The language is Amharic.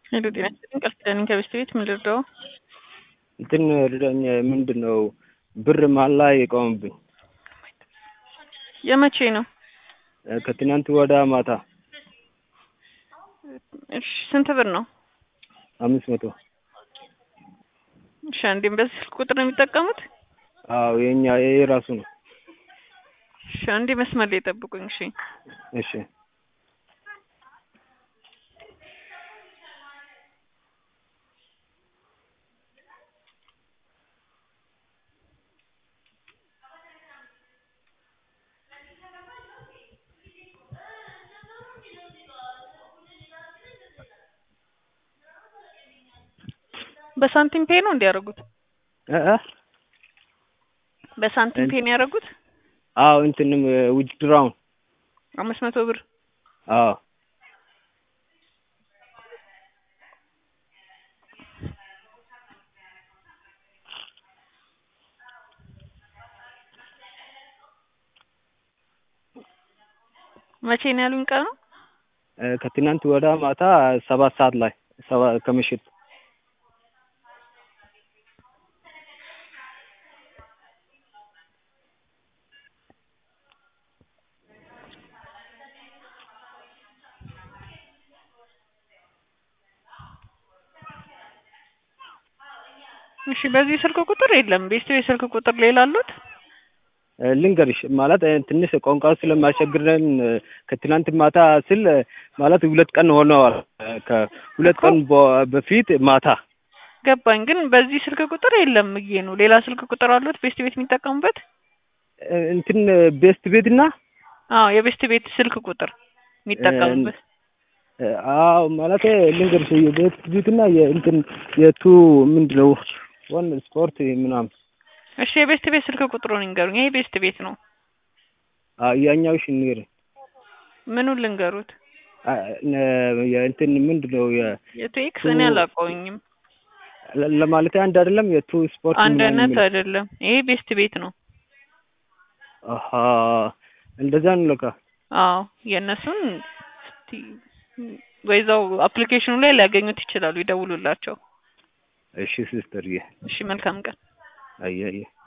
ሄሎ ጤና ይስጥልኝ ቃል ኪዳኔ ከበስተ ቤት ምን ልርዳው? እንትን ርዳኝ። ምንድን ነው ብር መሀል ላይ የቆመብኝ የመቼ ነው? ከትናንት ወዳ ማታ እሺ ስንት ብር ነው? አምስት መቶ እሺ አንዴም በዚህ ስልክ ቁጥር ነው የሚጠቀሙት? አዎ የኛ ይሄ ራሱ ነው። እሺ አንዴ መስመር ላይ ጠብቁኝ። እሺ እሺ በሳንቲም ፔ ነው እንዲያደርጉት? እ እ በሳንቲም ፔ ነው ያደረጉት? አዎ እንትንም ዊዝድራውን አምስት መቶ ብር አዎ መቼ ነው ያሉኝ ቀኑ? ከትናንት ወዳ ማታ ሰባት ሰዓት ላይ ሰባ ከምሽት እሺ በዚህ ስልክ ቁጥር የለም። ቤስት ቤት ስልክ ቁጥር ሌላ አሉት? ልንገርሽ ማለት ትንሽ ቋንቋው ስለማያስቸግረን ከትናንት ማታ ስል ማለት ሁለት ቀን ሆነዋል። ከሁለት ቀን በፊት ማታ ገባኝ። ግን በዚህ ስልክ ቁጥር የለም ብዬ ነው። ሌላ ስልክ ቁጥር አሉት ቤስት ቤት የሚጠቀሙበት? እንትን ቤስት ቤት እና አዎ የቤስት ቤት ስልክ ቁጥር የሚጠቀሙበት አዎ ማለት ልንገርሽ የቤስት ቤት እና የእንትን የቱ ምንድን ነው ዋን ስፖርት ምናምን እሺ የቤስት ቤት ስልክ ቁጥሩን ይንገሩኝ። ይሄ ቤስት ቤት ነው። አዎ ያኛው እሺ ንገረኝ። ምኑን ልንገሩት? የእንትን ምንድን ነው የቱ ኤክስ እኔ አላውቀውኝም። ለማለት አንድ አይደለም። የቱ ስፖርት አንድ ምናምን አይነት የሚለው። አይደለም። ይሄ ቤስት ቤት ነው። አሀ እንደዛ ነው ለካ። አዎ የእነሱን እስቲ ወይዛው አፕሊኬሽኑ ላይ ሊያገኙት ይችላሉ። ይደውሉላቸው። እሺ ሲስተርዬ፣ እሺ መልካም ቀን። አየህ አየህ